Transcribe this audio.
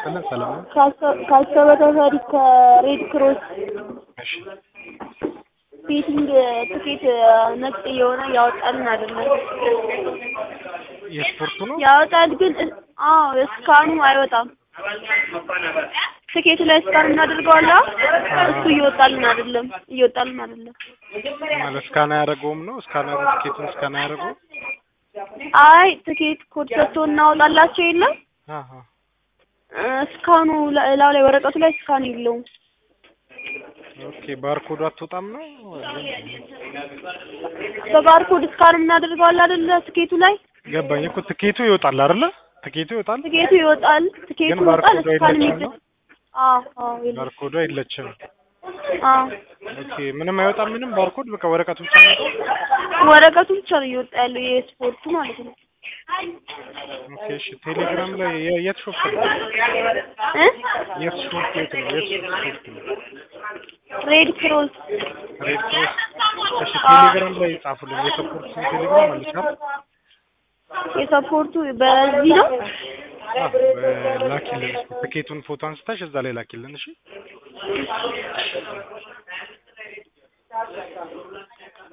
ይስጥልን። ሰላም ነው? ካሰበ ተፈሪ ከሬድ ክሮስ እሺ ቤቲንግ ትኬት ነጭ የሆነ ያወጣልን አይደለም። የስፖርቱ ነው? ያወጣል ግን አዎ እስካኑ አይወጣም። ትኬቱ ላይ እስካን እናደርገዋለን። እሱ እየወጣልን አይደለም፣ እየወጣልን አይደለም። ማለት እስካን አያደርገውም ነው? እስካን ትኬቱን እስካን አያደርገውም? አይ ትኬት ኮድ ሰጥቶ እናወጣላቸው የለም አሃ እስካኑ ላው ላይ ወረቀቱ ላይ እስካን የለውም። ኦኬ ባርኮዱ አትወጣም ነው? በባርኮድ እስካን እናደርገዋለን አይደለ? ትኬቱ ላይ ገባኝ እኮ ትኬቱ ይወጣል አይደለ? ትኬቱ ይወጣል ትኬቱ ይወጣል፣ ትኬቱ ግን ይወጣል። ባርኮዱ እስካን አይለችም የሚደ ነው? አዎ አዎ የለም። ባርኮዱ አይለችም። አዎ ኦኬ ምንም አይወጣም ምንም ባርኮድ በቃ ወረቀቱ ብቻ ነው የሚወጣው? ወረቀቱ ብቻ ነው እየወጣ ያለው የስፖርቱ ማለት ነው። ኦኬ እሺ ቴሌግራም ላይ የ- የት ሾፕ ነው? እ የት ሾፕ የት ነው? የት ሾፕ ነው? ሬድ ክሮስ ሬድ ክሮስ እሺ ቴሌግራም ላይ ጻፉልኝ። የሰፖርት ቴሌግራም አለች አይደል? የሰፖርቱ በዚህ ነው። አዎ ላኪልን እስኪ ትኬቱን ፎቶ አንስተሽ እዛ ላይ ላኪልን እሺ